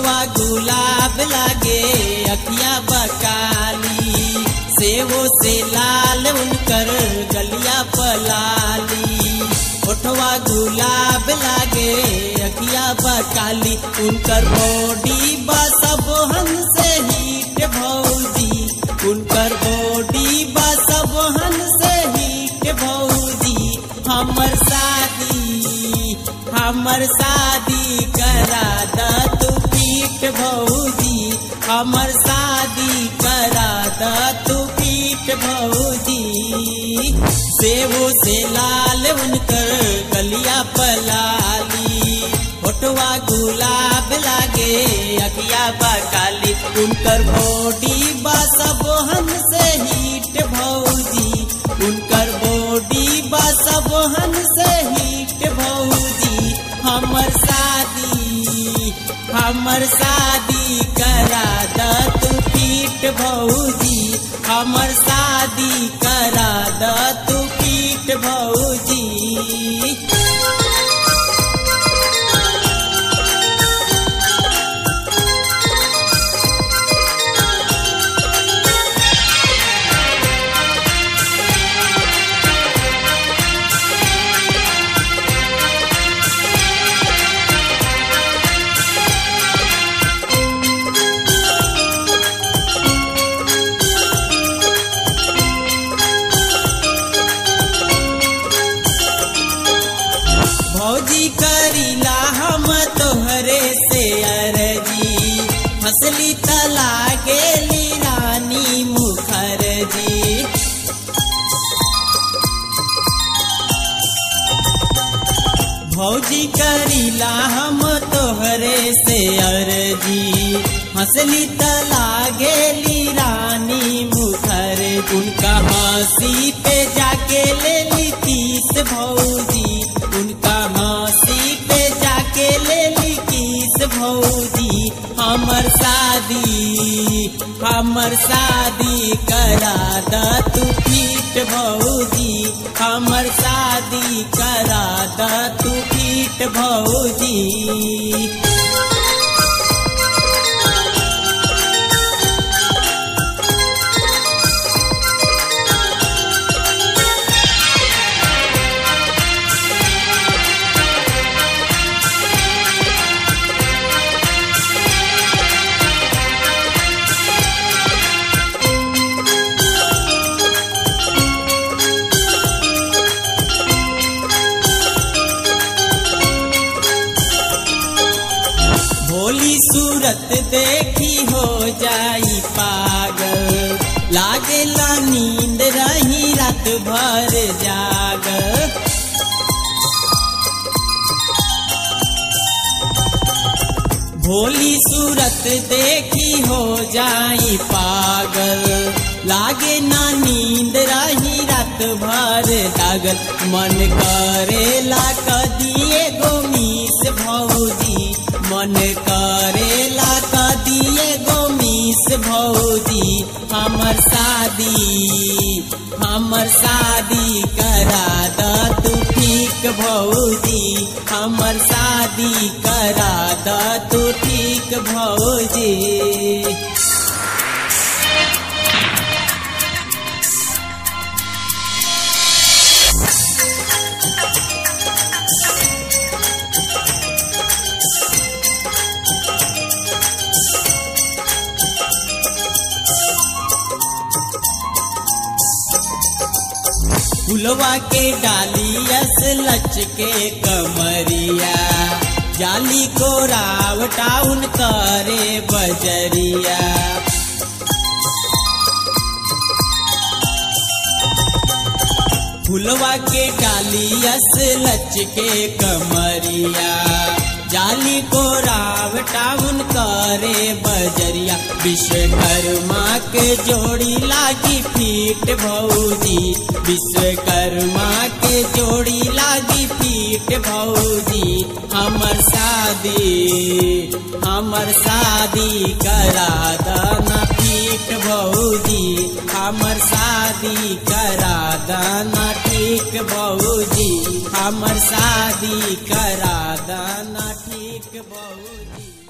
होठवा गुलाब लागे अखिया बकाली सेवो से लाल उनकर गलिया पलाली होठवा गुलाब लागे अखिया बकाली उनकर बॉडी सब से हीट भौजी उनकर बॉडी सब से हीट भौजी हमर शादी हमर शादी करा द तू पीठ भौजी हमर शादी करा द तू पीठ भौजी सेवो से लाल उनकर गलिया पलाली होठवा गुलाब लागे अखिया बकाली उनकर बॉडी सब से हीट भौजी उनकर बॉडी सब से हीट भौजी हमर शादी हमर शादी करा द तू पीठ भौजी हमर शादी करा द तू पीठ भौजी भौजी करीला हम तोहरे से अरजी हंसली तला गेली रानी मुखर्जी भौजी करीला हम तोहरे से अरजी हंसली तला गेली रानी मुखर उनका हंसी पे जाके ले ली तीस भौजी उनका हंसी पे जाके ले ली किस भौजी हमर शादी हमर शादी करा द तू पीठ भौजी हमर शादी करा द तू पीठ भौजी भोली सूरत देखी हो जाई पागल लागेला नींद रही रात भर जाग भोली सूरत देखी हो जाई पागल लागे ना नींद रही रात भर जागल मन करेला कदिए गोमीस भौजी मन करेला कदिए गोमीस भौजी हमर शादी हमर शादी करा द तू ठीक भौजी हमर शादी करा द तू ठीक भौजी फुलवा के डालियस लच के कमरिया जाली को रावटाउन करे बजरिया फुलवा के डालियस लच के कमरिया जाली को रावटाउन करे बजरिया विश्वकर्मा के जोड़ी लागी फीट भौजी विश्वकर्मा के जोड़ी लागी फीट भौजी हमर शादी हमर शादी करा दाना फीट भौजी हमर शादी करा दाना ठीक भौजी हमर शादी करा दाना ठीक भौजी